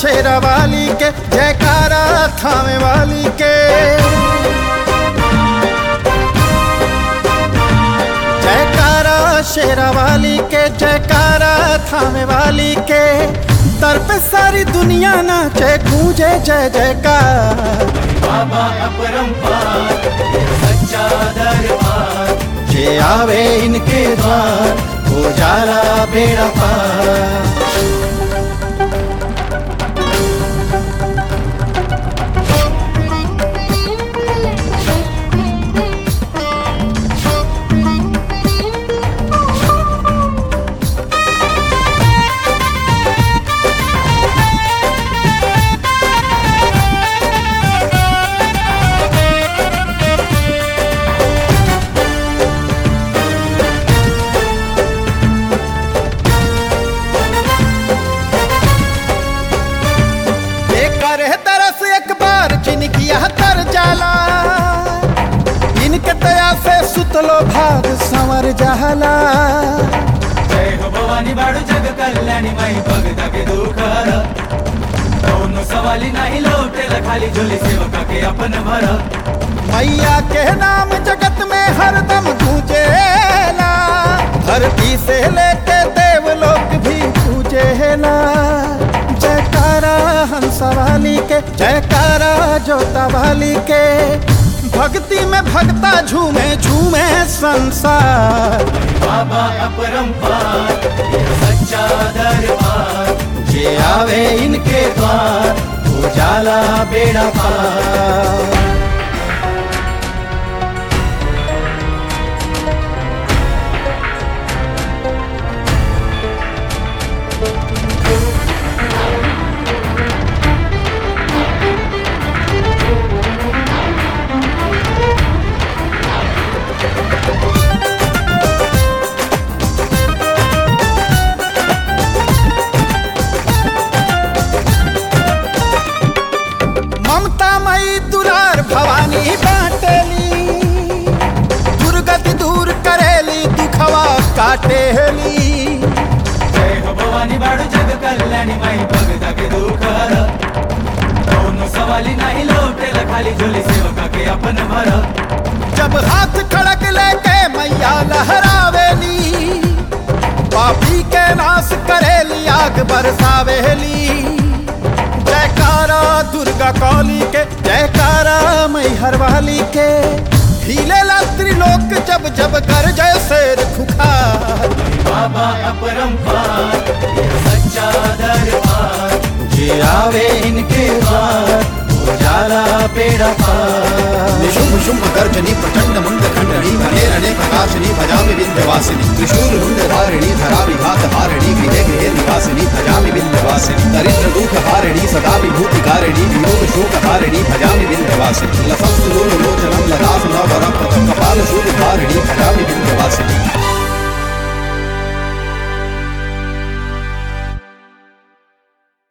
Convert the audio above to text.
शेरा वाली के जयकारा थामे वाली के जयकारा शेरा वाली के जयकारा थामे वाली के दर पे सारी दुनिया नाचे गूंजे जय जयकार बाबा अपरंपार ये सच्चा दरबार जे आवे इनके द्वार हो जाला बेड़ा पार ये करे तरस एक बार जिनकी यह तर जाला इनके दया से सुतलो भाग संवर जाला जय हो भवानी बाळू जग कल्याणी माई भगता के दुखर दोनों सवाली नाही लोटेला खाली झोली सेवका के अपन भर मैया के नाम जगत में हरदम गूंजेला धरती से लेके देवलोक भी पूजेला जयकारा हंस वाली के जयकारा जोता वाली के भक्ति में भक्ता झूमे झूमे संसार बाबा अपरंपार ये सच्चा दरबार जे आवे इनके द्वार उजाला बेड़ा पार ममता मई दुरार भवानी बाटेली दुर्गति दूर करेली दुखवा काटेली जय हो भवानी बाळू जग कल्याणी माई भगता के दुखर दोनों सवाली नाही लोटेला खाली झोली सेवका के अपन भर जब हाथ खड़क लेके मैया लहरावेली पापी के नाश करेली आग बरसावेली जयकारा दुर्गा कौली के जयकारा मैहर वाली के हिले त्रिलोक जब जब कर जय शेर खुखार बाबा अपरंपार ये सच्चा दरबार जे आवे इनके द्वार उजाला बेड़ा पार निशुम्भ शुम्भ गर्जनी प्रचंड मुंड खंडनी घने रणे प्रकाशनी भजामि विंध्यवासिनी त्रिशूल मुंड धारिणी धरा विघात हारिणी गृहे गृहे निवासिनी भजामि विंध्यवासिनी दरिद्र दुख हारिणी सदा विभूति कारिणी वियोग शोक हारिणी भजामि विंध्यवासिनी लसस्तु लोचनम ललास नवरम कपाल शूल धारिणी भजामि विंध्यवासिनी